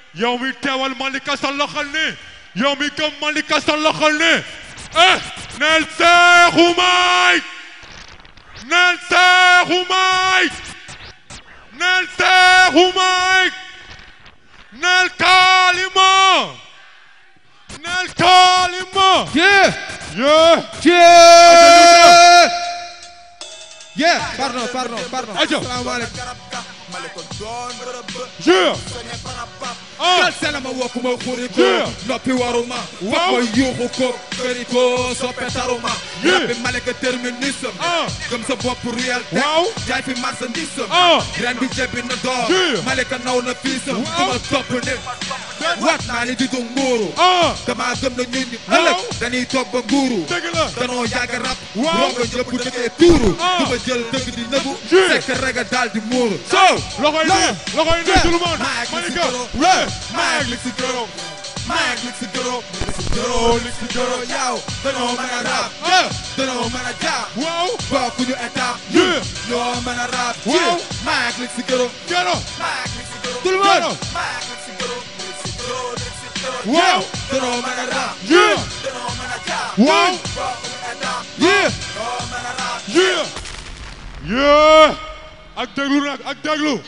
yow mi teewal Malika sa loxol ni yow mi gëm Malika sa loxol ni eh neel Seexu Mike neel Seexu Mike neel Seexu Mike neel Kalima neel Kalima Yeah. yeah Yeah. Yeah. Pardon, pardon, pardon. Ajo. Salaamaaleykum. yeah ah Kal sela ma wokk ma xuri ko Yeah. noppi waruma Waaw. wax ma yuuxu ko këri ko soppe taruma Yeah. rabbi maleka terminus Ah. gëm sa bopp réel teg Waaw. jaay fi marchandise Ah. ren bi jebbi na door Yeah. maleka naw na fiisam Waaw. duma topp ne waat naa ni di du nguuru ah dama gëm na ñun ñi Waaw. ëllëg dañuy toog ba nguuru dëgg la danoo yàgg rap Waaw. rongo ñëpp dëggee tuuru Ah. duma jël dëgg di nëbu Yeah. fekk rega daal di muuru so loxoy nii loxoy nii Yeah. tout le monde Mike, Malika Lixi Goro. ouais Mike, Lixi Goro. Mike, Lixi Goro. Lixi Goro, Lixi Goro, yow. danoo mën a rap. ah danoo mën a jàpp. waaw bokkuñu étape. Yeah. ñoo mën a rap. Waaw. Mike, Lixi Goro. Gero Mike, Lixi Goro. tout le monde Mike, Lixi Goro. Lixi Goro, Lixi Goro, Waaw. yow. danoo mën a rap. yeah danoo mën a jàpp. waaw bokkuñu étape. yeah ñoo mën a rap. yeah yeah ak déglu nag ak déglu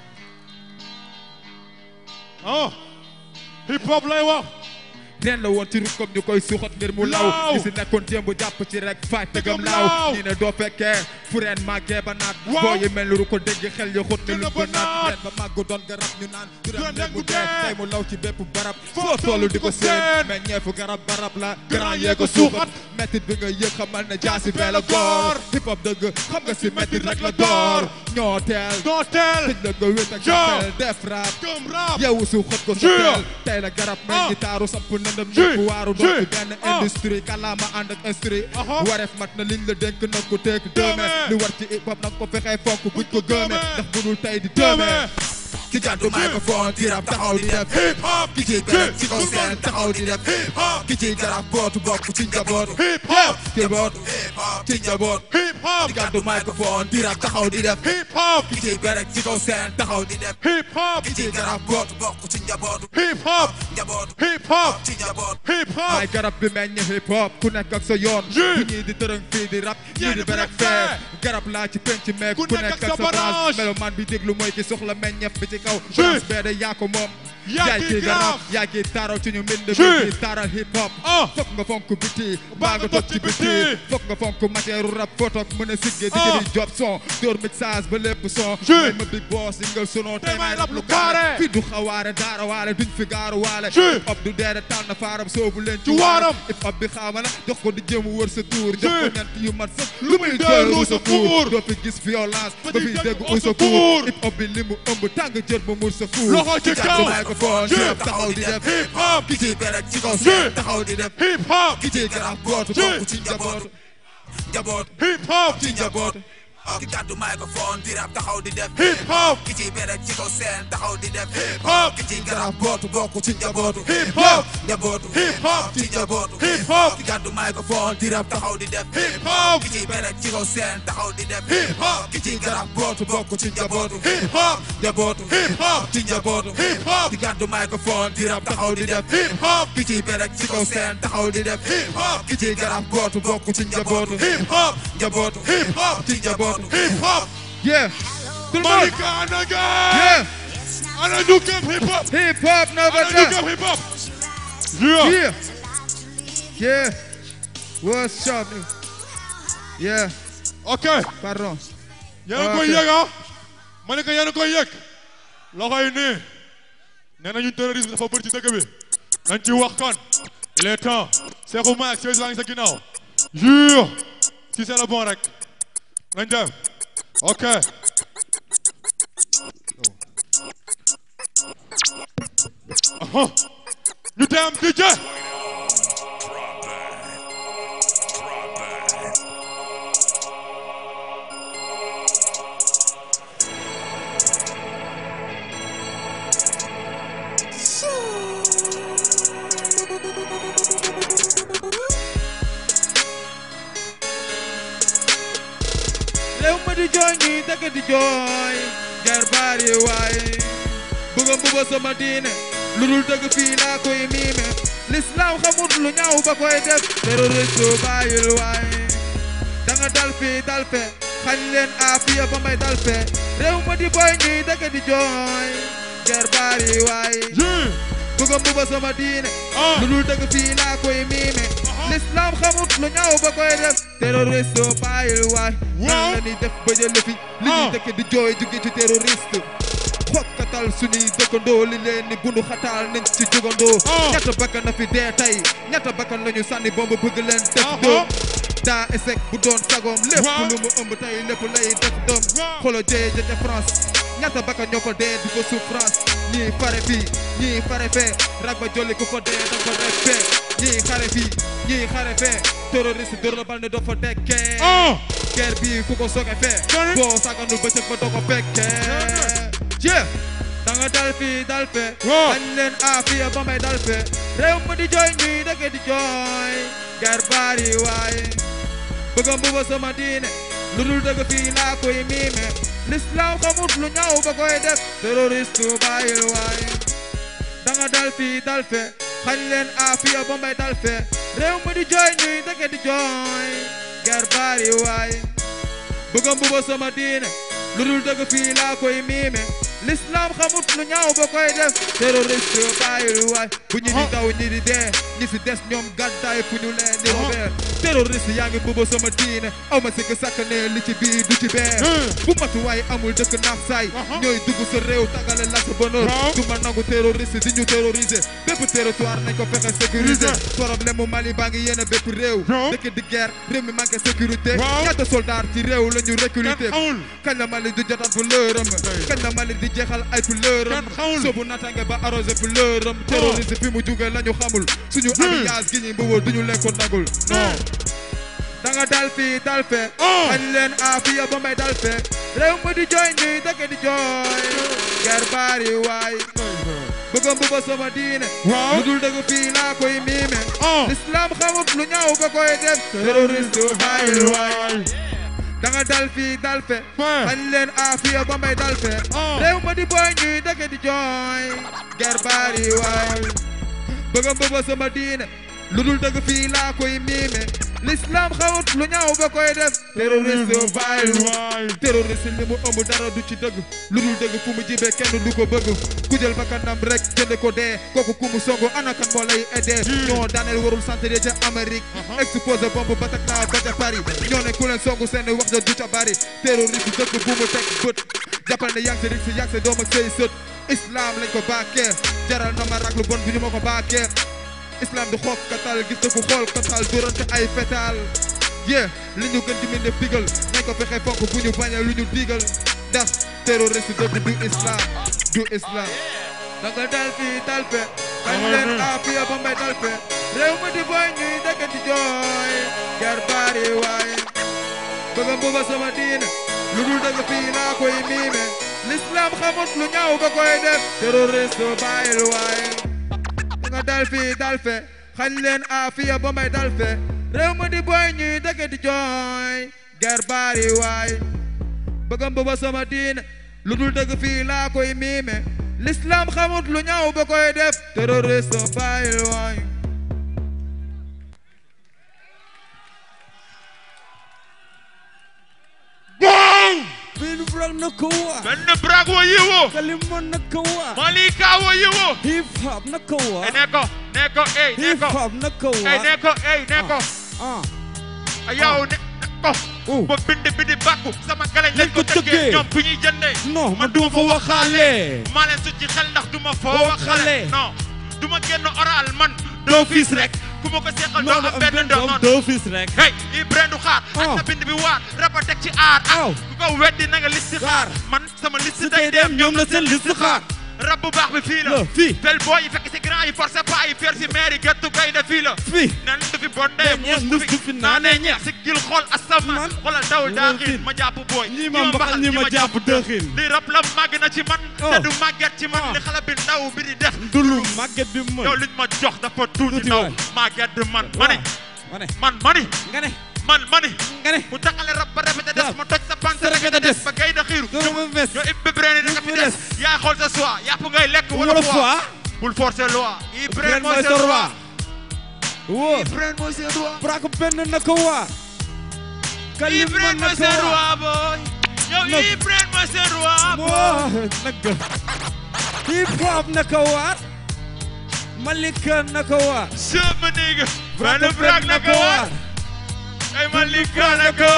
ah hip hop lay wax ren la woon ci rukkam ñu koy suuxat ngir mu law Laaw. ñi si nekkoon démb jàpp ci rek faay tëgam Tëgam laaw laaw. ñi ne doo fekkee fu ren màggee ba naat Waaw. boo yi mel ni ru ko dégg xel ya xut ne Gën lu a ko ba naat naat. ren ba màgg doon garab ñu naan du Doon ren nekk mu mu dee dee. tey mu law ci bépp barab Foo foo tollu di ko seen. seen mais ñeefu garab barab la grand yee yee ko ko suuxat métit bi nga yëg xamal ne jaasi bee la góor hip hop dëgg xam nga si métit rek la door ñoo teel doo teel tëj la nga wét ak Ja. sa def rap gëm rap yow su xët ko sa Yeah. teel tey la garab mel Ah. ni taaru samp nëndëm Yeah. ñëpp waaru doon Yeah. ci benn Ah. industrie kàllaama ànd ak industrie Aha. wareef mat na liñ la dénk na ko teek dëme Dëme. li war ci hip hop nag ko fexee fonk buñ ko gëme Dëme. ndax budul tey di Dëme. dëme ki gàddu microphone di rap taxaw di def hip hop ki ci garab ci kaw seen taxaw di def hip hop ki ci garab bootu bokk ci njabootu hip hop ci bootu ci njaboot hip hop ki gàddu microphone di rap taxaw di def hip hop ki ci garab ci kaw seen taxaw di def hip hop ki ci garab bootu bokk ci njabootu hip hop njabootu hip hop ci njabootu hip hop maay garab bi meññ hip hop ku nekk ak sa yoon Yeah. bu ñii di tërëng fii di rap ñii di berek fee garab laa ci penc meek Ku ku nekk nekk ak ak sa sa branche branche. melomaan bi déglu mooy ki soxla meññeef bi ci kaw Yeah. branche bee de yaa ko moom Yaa yaay ki kii grave. garab yaa kii taaral ci ñu mbind Yeah. bi taaral hip hop Ah. fokk nga fonk biti Baa baa nga toog ci biti fokk nga fonk matière rap photo mën a sigge di Ah. jëli job son dóor mixage ba lépp son Yeah. may ma big boss single sono Tey may rap lu carré. fi du xawaare daara waale duñ fi gaaru waale Yeah. hip hop du deere tànn faaram soobu leen Ci waaram. hip hop bi xaama na jox ko di jéem wër sa tuur jox ko Yeah. ñant yu mat sax lu muy dellu dellu sa sa fuur fuur. doo fi gis violence Ba ba ci fi dégg dégg au uy sa secours. fuur hip hop bi li mu ëmb tàng jër ba mur sa fuur Loxo ci Ki kaw. jàpp microphone Yeah. chef taxaw di def hip hop ki ci berek ci kaw Yeah. seen taxaw di def hip hop ki ci garab gootu Yeah. bokk ci njabootu njabootu hip hop ci njabootu ki gàddu microphone di rap taxaw di def hip hop ki ci berek ci kaw seen taxaw di def hip hop ki ci garab bootu bokk ci njabootu hip hop njabootu hip hop ci njabootu hip hop ki gàddu microphone di rap taxaw di def hip hop ki ci berek ci kaw seen taxaw di def hip hop ki ci garab bootu bokk ci njabootu hip hop njabootu hip hop ci njabootu hip hop ki gàddu microphone di rap taxaw di def hip hop ki ci berek ci kaw seen taxaw di def hip hop ki ci garab bootu bokk ci njabootu hip hop njabootu hip hop ci njabootu hip hop yeah tout le monde Malika ana gaay yeah ana ñu gëm hip hop hip hop never ana ñu done gëm hip hop yeah Yeah. Yeah. What's up? Yeah. ok Pardon. yéen a koy Ok. yëg ah Malika yéen a koy yëg loxo yi nii nee nañu terrorisme dafa bëri ci dëkk bi nañ ci wax kon il est temps Cheikhou Mack Cheikh laa ngi sa ginnaaw yeah si c'est le bon rek nañ dem ok aha ñu dem DJ réew ma di jooy ñuy dëkk di jooy jar bari waay bëgg mbuba sama diine lu dul dëgg fii laa koy miime l'islam xamut lu ñaaw ba koy def terroriste bàyyil waay da nga dal fii dal fe xañ leen aafiya ba may dal fe réew ma di boy ñuy dëkk di jooy ger baari waay Yeah. bëgg a mbuba sama diine Ah. lu dul dëgg fii laa koy miime l'islam xamut lu ñaaw ba koy def terroriste bàyyil waay nan Waaw. la ñuy def ba jële fi li ñuy Ah. dëkk di jooy jóge ci terroriste xokkatal suñuy dëkkandoo li leen ni bundu xataal nañ ci jugandoo Ah. ñetta bakkan na fi dee tey ñetta bakkan lañu sànni bomb bëgg leen def Ah, doom ah. daa esek bu doon sagoom lépp Waaw. lu mu ëmb tey lépp lay def doom Waaw. xolo jëye ja ca France ñetta bakkan ñoo fa dee di ko souffrance ñii fare fii ñii fare fee rag ba jolli ku fa dee da ko def fee ñii xare fii ñii xare fee terroriste dóor la bal ne doo fa dekkee Ah. guerre bi ku ko soge fee Done. boo saganul bëccëg ba doo ko fekkee jee da nga dal fii dal fee Waaw. dañ leen aafiya ba may dal fee réew ma di jooy ñuy dëkk di jooy guerre bari waay bëgg a mbuba sama diine lu dul dëgg fii laa koy miime l'islam xamut lu ñaaw ba koy def terroriste bàyyil waay da nga dal fii dal fe xañ leen aafiya ba may dal fe réew mi di jooy ñuy dëkk di jooy ger bari waay bëgg a mbuba sama diine lu dul dëgg fii laa koy miime l'islam xamut lu ñaaw ba koy def terroriste bàyyil waay bu ñu di Ah. daw ñi di dee ñi fi des ñoom gàddaay fu ñu leen di Ah. robee terroriste yaa ngi mbuba sama diine aw ma sikk sàkk ne li ci biir du ci bee Hmm. bu matuwaay amul dëkk naaf saay Aha. ñooy dugg sa réew tagale la sa bonheur Waaw. du ma nangu terroriste di ñu terroriser bépp territoire nañ ko fexe sécuriser Sécuriser. problème mu Mali baa ngi yéene bépp réew Waaw. dëkk di guerre réew mi manqué sécurité Waaw. ñaata soldat ci réew la ñu recruter Kenn xamul. kañ la Mali di jotaat fu lëërëm kañ la Mali di jeexal ay fu lëërëm Kenn xamul. soobu natange ba arrosé fu lëërëm terroriste fi mu jóge la ñu xamul suñu Hmm. alliance gi ñuy mbëboo duñu leen ko nagul non da nga dal fii dal fe Oh. xañ leen aafiya ba may dal fe réew mi di jooy ñuy dëkk di jooy ger baari waay bëgg a mbuba sama diine Waaw. lu dul dëgg fii laa koy miime Oh. l'islam xamut lu ñaaw ba koy def terroriste bàyyil waay da nga dal fii dal fe Ouais. xañ leen aafiya ba may dal fe Oh. réew ma di booy ñuy dëkk di jooy ger baari waay bëgg a mbuba sama diine lu dul dëgg fii laa koy miime l'islam xamut lu ñaaw ba koy def terroriste bàyyil waay terroriste li mu ëmb dara du ci dëgg lu dul dëgg fu mu jibee kenn du ko bëgg ku jël bakkanam rek jënd ko dee kooku ku mu songu ana kan moo lay aidé ñoo daaneel warul centre ca Amérique exposé bombe Bataclan ba ca Paris ñoo ne ku leen songu seen wax da du ca bari terroriste dëkk bu mu teg bët jàppal ne yang si rig si yang si doom ak say sët islam lañ ko baakee jaral na ma rag lu bon bu ñu ma ko baakee islam du xoog katal gis na ku xool katal durante ay fetal yeah li ñu gën di mën def digal nañ ko fexe fonk bu ñu bañee lu ñu digal ndax terroriste dëgg du islam du islam da nga dal fii dal fe bañ leen aafiya ba may dal fe réew mi di boy ñuy dëkk di jooy jar baari waay bëgg a mbuba sama diine lu dul dëgg fii laa koy miime l'islam xamut lu ñaaw ba koy def terroriste bàyyil waay da nga dal fii dal fe xañ leen aafiya ba may dal fe réew ma di boy ñuy dëkk di jooy ger baari waay bëgg a mbuba sama diine lu dul dëgg fii laa koy miime l'islam xamut lu ñaaw ba koy def terroriste bàyyil waay Bang! Bin brag na kawa benn brag wo yiwo Kalimon na kawa malika wo yiwo Hip hop na kawa e neko neko ey Hip neko hop na ey kawa neko ey neko Ah yow ne ko Oh. ba bind bindi bàkku sama galañ lañ Lañ ko ko tëggee. tëggee ñoom fi ñuy jëndee Non man duma fa waxaale maa leen su ci xel ndax du ma foo Foo waxale waxale. non du ma génn oral man Doo fiis rek ku ma ko seqal doo Non am am benn benn doom doom man doo fis rek hey i brendu xaar ak Oh. na bind bi waar raba teg ci aar Aw. ak ku ko weddi na nga listi xaar Xaar. man sama liste Su day tey dem dem ñoom la seen liste xaar rab bu baax bi fii la La fii fel boo yi fekk si grand yi forcé pas yi fer si maire yi gettu gaynde fii la Fii nen du fi bondee Day ñeex, mus mus du fi naanee ñeex si gil xool asamaan Man. xoolal dawul Ñi daa ma xiin xiin. ma jàpp booy ñi ma mbaxal ñi ma jàpp dëxin li rab la màgg na ci man te Oh. du màgget ci man Ah. li xale bi ndaw bi di def dulu màgget bi yow mën liñ ma jox dafa tuuti Tuuti ndaw waay. màgget bi man mani ma ne man mani nga ne man mani nga ne mu taxale rab ba répété des Waaw. ma toj sa pante Sa répété répété des des. ba gay na xiiru doo ma ves ñoo ibbi brene da nga fi fi des des. yaay xool sa soie yàpp ngay lekk wala wala foie fois bul forcer loi Ibren Ibren mooy mooy sa sa roi roi woo Ibren mooy sa roi Braque benn na ko waar Kalima Ibren na mooy ko sa waar roi boy yow Nag. Ibren mooy sa roi boy moo nag hip hop na ko waar Malika na ko waar sama nigga Braque benn brak na ko waar ay Malika na ko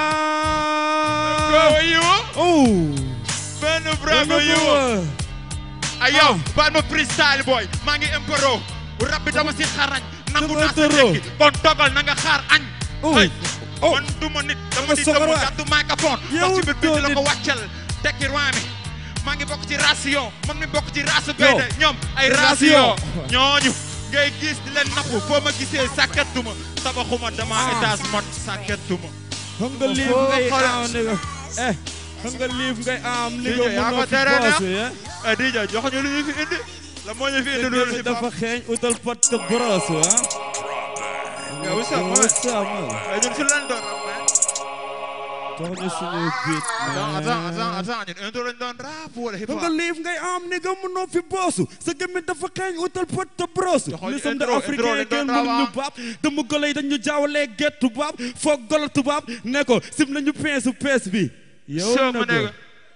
ko yiwo oh benn brak ko yiwo ay yow baal ma freestyle boy maa ngi impro rab bi dama si xarañ nangu Dama naa sa tëroo. tekki kon togal na nga xaar añ Oh. ay Oh. man du ma nit dama Dama di soxor dëmm waay. gàddu microphone Yow wax ci biir bi doo la ko nit. wàccal tekki roi mi maa ngi bokk ci ration man mi bokk ci rasu Yow. gaynde ñoom ay Ration. ration ñooñu ngay gis di leen napp foo ma gisee sàkkatuma tabaxuma dama Ah. étage mot sàkkatuma xam nga liif Foo ngay xoolal. am ni nga eh xam nga liif ngay am ni DJ, nga yaa ko mënoo fi tere na. boos eh eh DJ jox ñu lu ñu fi indi la moo ñu fi indi loolu te si dafa xeeñ utal pot te brosse ah Yeah, what's up, man? what's up man Eh, ñun si lan doon rap man jox ñu suñuy beat attends man attends attends attends ñun intro lañ doon rap wala hip xam hop nga liif ngay am ni nga mënoo fi boosu sa gémmiñ dafa xeeñ utal pot te brosse Joxoon nous sommes des intro, intro africains lañ kenn doon mënuñu rawa. baab dama golo yi dañu jaawalee get tubaab foog golo tubaab ne ko sim nañu peesu pees bi yow Sure, na ma nigga.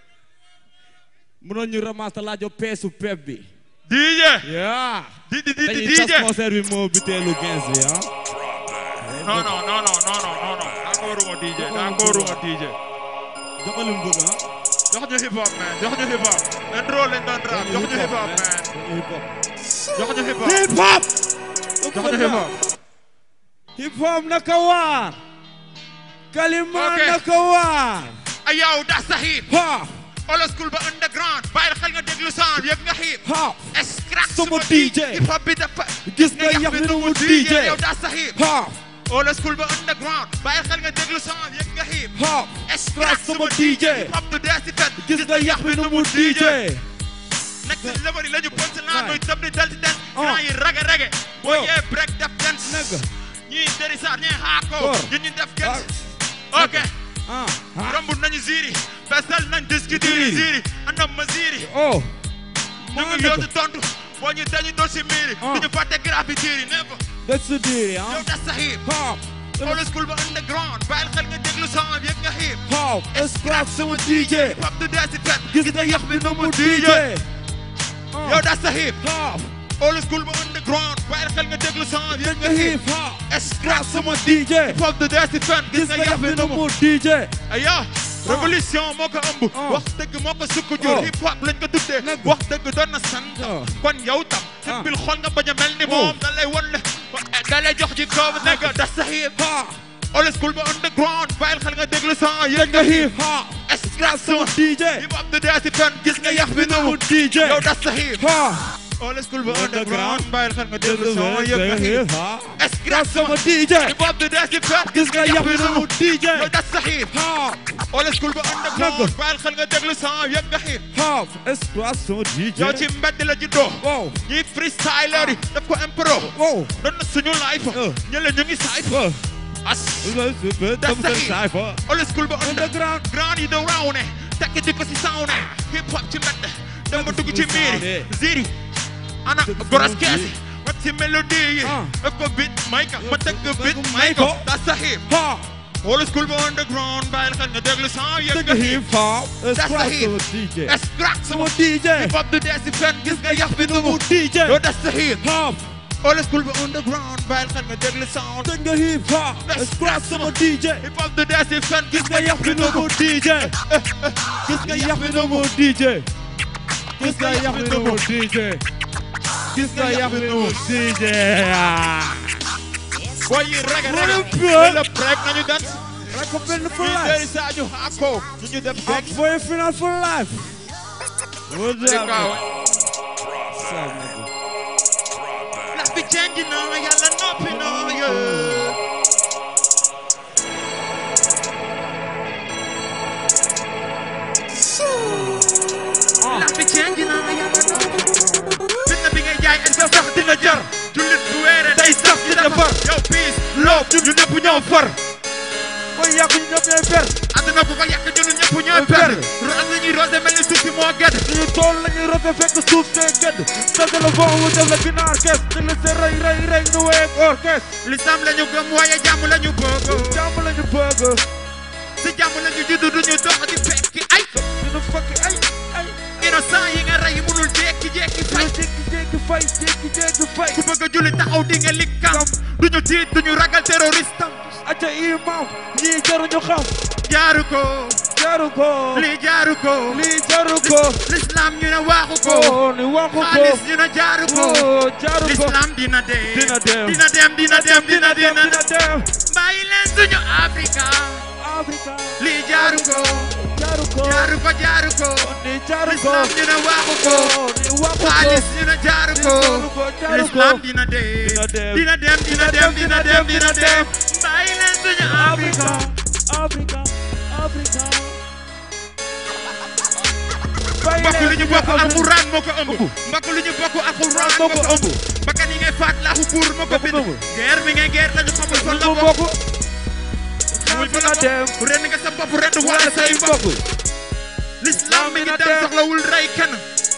mënoon ñu ramasse laajo peesu pep bi DJ yaa di di di di dañuy tas DJ concert bi moo biteelu 15 bi ah non non non non non non non non d'accorduma DJ d'accorduma DJ joxal li mu bëgg ah jox ñu hip hop man jox ñu hip hop intro lañ doon rap jox ñu hip hop man hip hop jox ñu hip hop hip hop jox ñu hip hop hip hop naka waar kalima Ok. naka waar ay yow das sa hip ha old school ba underground bàyyil xel nga déglu sound yëg nga hip ha scratch Sama suma DJ. hip hop bi dafa gis nga yax bi nu mu DJ yow das sa hip ha old school ba underground bàyyil xel nga déglu sound yëg nga hip ha scratch sama suma DJ. hip hop du dee si fet gis nga yax bi nu mu DJ nekk si lëbëri la ñu ponc laan Waay. muy tëb di dal di den Oh. grand yi rage rage boo Oh. yee break def dance Nigga. ñii deri saar ñii haako Or. ñun ñu def gens Ah. ok ah ah romb nañu ziri fesal nañ diski Ziri. diri ziri andam ma ziri oh ñu ngi yootu tontu boo ñu dañu doon si miiri Ah. duñu fàtte graffiti yi ne ko that's the deal yow ah das sa hip ha old school ba underground bàyyil xel nga déglu sound yëg nga hip ha scratch sama DJ hip hop du dee si fet gis nga yax bi nu mu DJ yow das sa hip ha old school ba underground bàyyil xel nga déglu sound yëg gis nga nga hip hip ha scratch sama DJ hip hop du dee si fet gis nga yax bi nu mu DJ aya révolution moo ko ëmb Ah. wax dëgg moo ko sukk jur Oh. hip hop lañ ko tuddee Nag. wax dëgg doon na sant Ah. kon yow tam Ah. bil xool nga bañ a mel ni Oh. moom da lay wan ne da lay jox ci kaw nekk da sa hip ha old school ba underground bàyyil xel nga déglu son yëg gis nga nga hip hip ha scratch sama DJ hip hop du dee si fen gis nga yax bi nu mu DJ yow da sa hip ha old school ba Underground. underground bàyyil xel nga déglu son yëg nga hip ha scratch sama sama DJ hip hop du dee si fen gis nga yax bi nu mu DJ yow da sa hip ha old school ba underground Nag. bàyyil xel nga déglu son yëg nga hip ha scratch sama DJ yow ci mbedd la juddoo wow ñii freestyler yi daf ko impro wow doon na suñu life Oh. ñële ñu ngi saayf oh as That's the hip. old school ba Underground. grand yi doon raw ne tekki di ko si saw ne hip hop ci mbedd dem ba dugg ci miiri Sound, ziri ana Dugg ci goros miiri. keesi rap ci mélodie yi Ah. daf ko beat may ka ma teg ko beat Dugg may may ko ko. that's the hip ha old school ba underground bàyyil xel nga déglu sound yëg Take nga a hip hip hop That's the scratch hip. sama DJ scratch sama sama DJ hip hop du dee si fen gis nga yax bi nu mu DJ yow that's the hip hop old school ba underground bàyyil xel nga déglu sound Take a hip hop scratch sama DJ hip hop du dee si fen gis nga yax bi nu mu DJ gis nga yax bi nu mu DJ gis nga yax bi nu mu DJ gis nga yax bi nu mu DJ boy yi rege What rege a play. la break nañu dan rek ko benn for ñu life jëri Sadio Hako ñu ñu def up back for a final for life what's di up kaw What's up, nigga? la fi change na yàlla noppi na yeah. la fi change na yàlla noppi fitna bi ngay jaay est-ce que sax dina jar jullit bu weere day saf ci defar yow peace love ñu ñëpp ñoo far koy yàq ñu ñëpp ñooy per àdduna bu ko yàq ñun ñëpp ñooy per. perdre ros la ñuy rosé mel ni suuf si moo gedd suñu tool la ñuy rote fekk suuf see gëdd sa téléphone wu def la ginaar kes di la sa rey rey rey nu wéy ak orchestre lislam la ñu gëm waaye jàmm la ñu bëgg jàmm la ñu bëgg si jàmm la ñu judd duñu dox di fekki ay dina fakki ay ay innocent yi nga rey munul jékki-jékki dina fay jékki-jékki fay jékki-jékki fay ku bëgg a julli taxaw di nga likkam duñu tiit duñu ragal terroriste am acca imam ñii jaruñu xam jaaru ko jaru ko lii jaaru ko lii jaru ko l'islam ñu ne waaxu ko ko ni waxu ko xaalis ñu ne jaaru ko ko jaru ko l'islam dina dem Dina dem. dina dem dina dem dina dem dina dina dem bàyyi leen suñu Afrika Afrika lii jaaru ko jaru ko jaaru ko jaaru ko ni jaru ko l'islam ñu ne waaxu ko ni waxu ko xaalis ñu ne jaaru ko jaru ko jaru ko l'islam dina dem Dina dem. dina dem dina dem dina dem dina dem bàyyi leen suñu Afrika Afrika Afrika Afrika mbokk li ñu bokk alxuraan moo ko ëmb mbokk li ñu bokk alxuraan moo ko ëmb bakkan yi ngay faat laaxu buur moo ko bind guerre bi ngay guerre lañu xamul fan la mu bokk bokk xamul fan dina la dem bokk ren nga sa bopp ren wala say mbokk l'islam mi ngi dem soxlawul rey kenn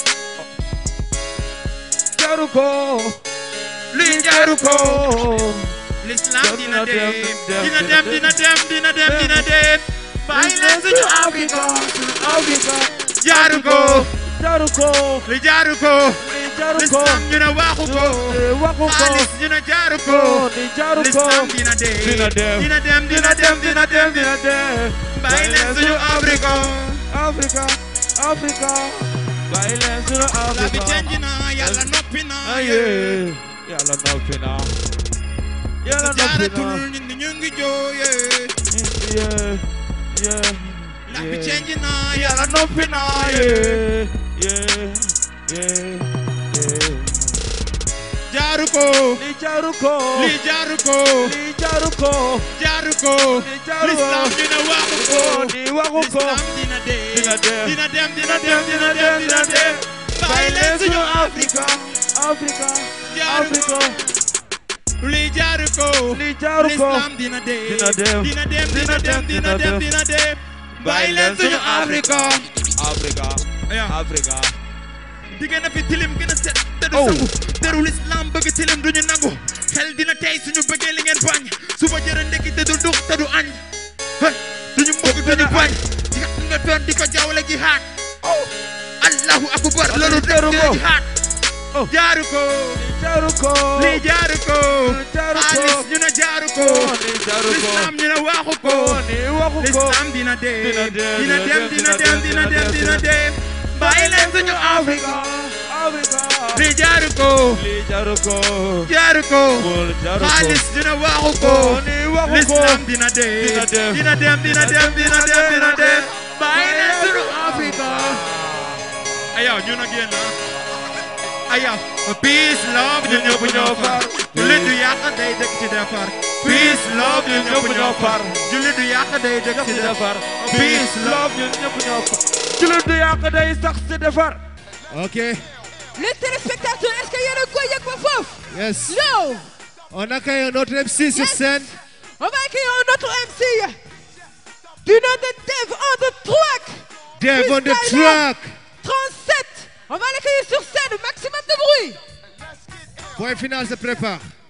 jaru ko lii jaaru ko l'islam dina dem dina dem dina dem dina dem dina dem bàyyi leen suñu Afrika Afrika jaaru ko jaru ko li jaaru ko ni jaru ko l'islam ñu ne waaxu ko ni waxu ko xaalis ñu ne jaaru ko ni jaru ko l'islam dina dem Dina dem. dina dem dina dem dina dem dina dem bàyyi leen suñu Afrika Afrika Afrika bàyyi leen suñu la bi Afrika change na yàlla noppi na aye yàlla noppi na yàlla noppi jaaratul na nit ñi ñu ngi jooyee yeah yeah la bi yeah. change na yàlla yàlla noppi na yeah yeah yeah yeah jaaru ko li jaru ko lii jaaru ko li jaru ko jaaru ko li jaru ko l'islam ñu ne waxu ko ni waxu ko l'islam dina dem Dina dem. dina dem dina dem dina dem dina dem bàyyi leen suñu Afrika Afrika Jaru Afrika lii jaaru ko li jaru ko l'islam dina dem Dina dem. dina dem dina dem dina dem dina dem bàyyi leen suñu Afrika Afrika aya Afrika diggéen na fi tilim gën a set te du Oh. sangu terul islam bëgg tilim duñu nangu xel dina tey suñu bëggee li ngeen bañ suba jërë ndekki te du dux te du añ hey duñu mbëgg duñu bañ yàq nga doon di ko jawle jihaad allahu akbar loolu teru dëgg ko. jihaad Oh. jaaru ko jaru ko lii jaaru ko Jaaru ko. xaalis ñu ne jaaru ko ni jaru ko l'islam ñu ne waxu ko ni waxu ko l'islam dina dem Dina dem, dina dem dina dem dina dem dina dem bàyyi leen suñu Afrika Afrika lii jaaru ko li jaru ko jaaru ko Bul jaru ko xaalis dina waxu ko ni waxu ko l'islam dina dem Dina dem. dina dem dina dem dina dem dina dem bàyyi leen suñu Afrika ayaw ñu nag yéen la ayaw peace love ñun ñëpp ñoo far jullit du yàq day dëkk ci defar peace love ñun ñëpp ñoo far jullit du yàq day dëkk ci defar peace love ñun ñëpp ñoo fa jullit du yàq day sax si defar Ok, Les téléspectateurs, est-ce qu'il y a le koy yëg ba foofu yes. Yo On accueille un autre MC sur Yes. scène. On va accueillir un autre MC du nom de Dev on the track Dev on the Freestyler. track. 37 On va l'accueillir sur scène, maximum de bruit Point final se prépare.